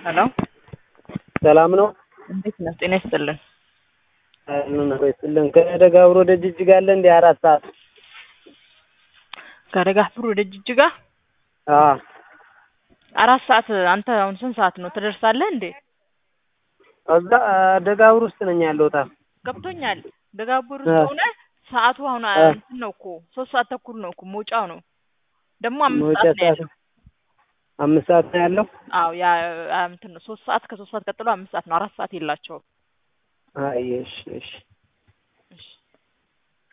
ሄሎ ሰላም ነው? እንዴት ነህ? ጤና ይስጥልን። ምን ይስጥልን። ከደጋብሮ ወደ ጅጅጋ አለ እንደ አራት ሰዓት ከደጋብሮ ወደ ጅጅጋ አዎ አራት ሰዓት። አንተ አሁን ስንት ሰዓት ነው ትደርሳለህ እንዴ? እዛ ደጋብር ውስጥ ነኝ ያለሁት። ገብቶኛል። ደጋብር አ- ውስጥ ሆነ ሰዓቱ አሁን አ- እንትን ነው እኮ ሶስት ሰዓት ተኩል ነው እኮ መውጫው ነው ደግሞ አምስት መውጫ ሰዓት ነው ሰዓት ያለው። አምስት ሰዓት ነው ያለው። አዎ ያ አ- እንትን ነው ሶስት ሰዓት ከሶስት ሰዓት ቀጥሎ አምስት ሰዓት ነው። አራት ሰዓት የላቸውም። አይ እሺ እሺ